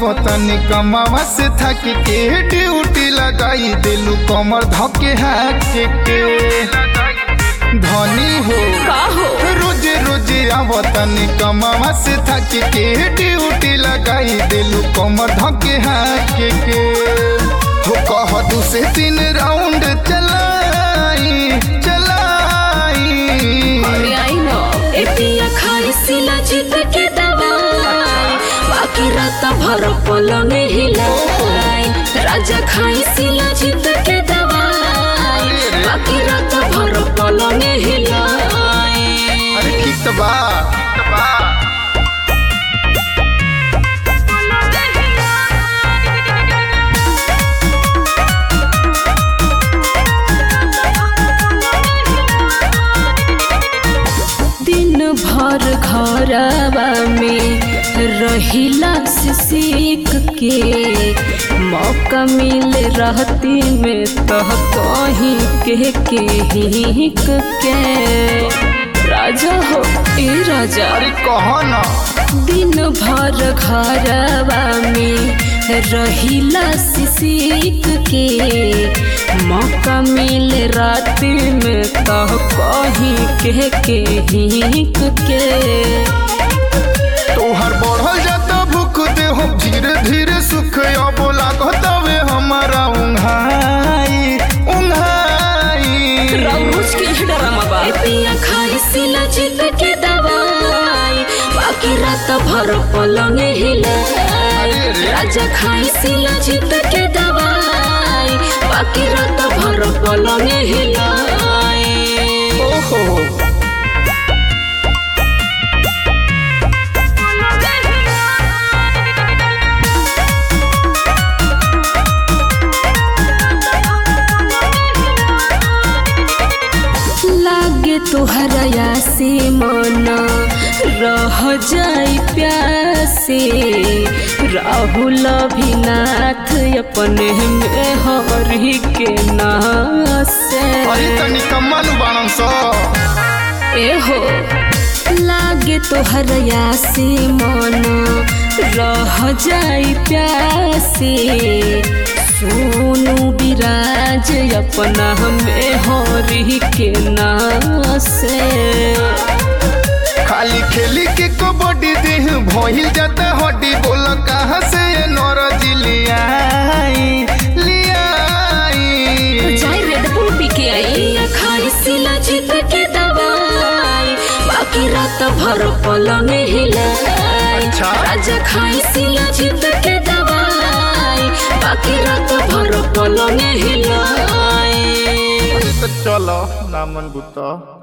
आवतनी कमावा से थक के ड्यूटी लगाई दिलू कमर धके हाथ के धनी हो का हो रोज रोज आवतनी कमावा से थक के ड्यूटी लगाई दिलू कमर धके हाथ के हो कह दू से तीन राउंड चलाई चलाई अरे आई नो ए पिया खाई सिला जीत के दवाई बाकी रात भर पलंग हिलाई राजा खाई सिला जीत के दवाई बाकी रात भर पलंग हिलाई अरे ठीक तो बा ठीक तो बा दिन भर घरवा में रहिला से सीख के मौका मिले रहती में तो कहीं के के हिक के राजा हो ए राजा अरे कहो ना दिन भर घरवा में रहिला से सीख के मौका मिले रात में तो कहीं के के हिक के तोहर बढ़ल जाता भूख दे हो धीरे धीरे सुख अब लागत वे हमारा उंघाई उंघाई रोज के ही ड्रामा बा पिया खाई सिला जीत के दवाई बाकी रात भर पलंग हिलाई राजा खाई सिला जीत के दवाई बाकी रात भर पलंग हिलाई ओहो लागे तुहरा से मन रह जाई प्यासे राहुल अभिनाथ अपने में हरि के नासे अरे तनी कमल बाणन सो ए हो लागे तोहरया से मन रह जाई प्यासे सोनू विराज अपना में हरि के नासे खाली खेली के कबड्डी देह भइल जाता हड्डी बोल कहाँ से नरज लियाई लियाई जाई रेड बुल पी के आई खाई सिला जीत के दवाई बाकी रात भर पलंग हिलाई अच्छा। राजा खाई सिला जीत के दवाई बाकी रात भर पलंग हिलाई तो चलो नामन गुत्ता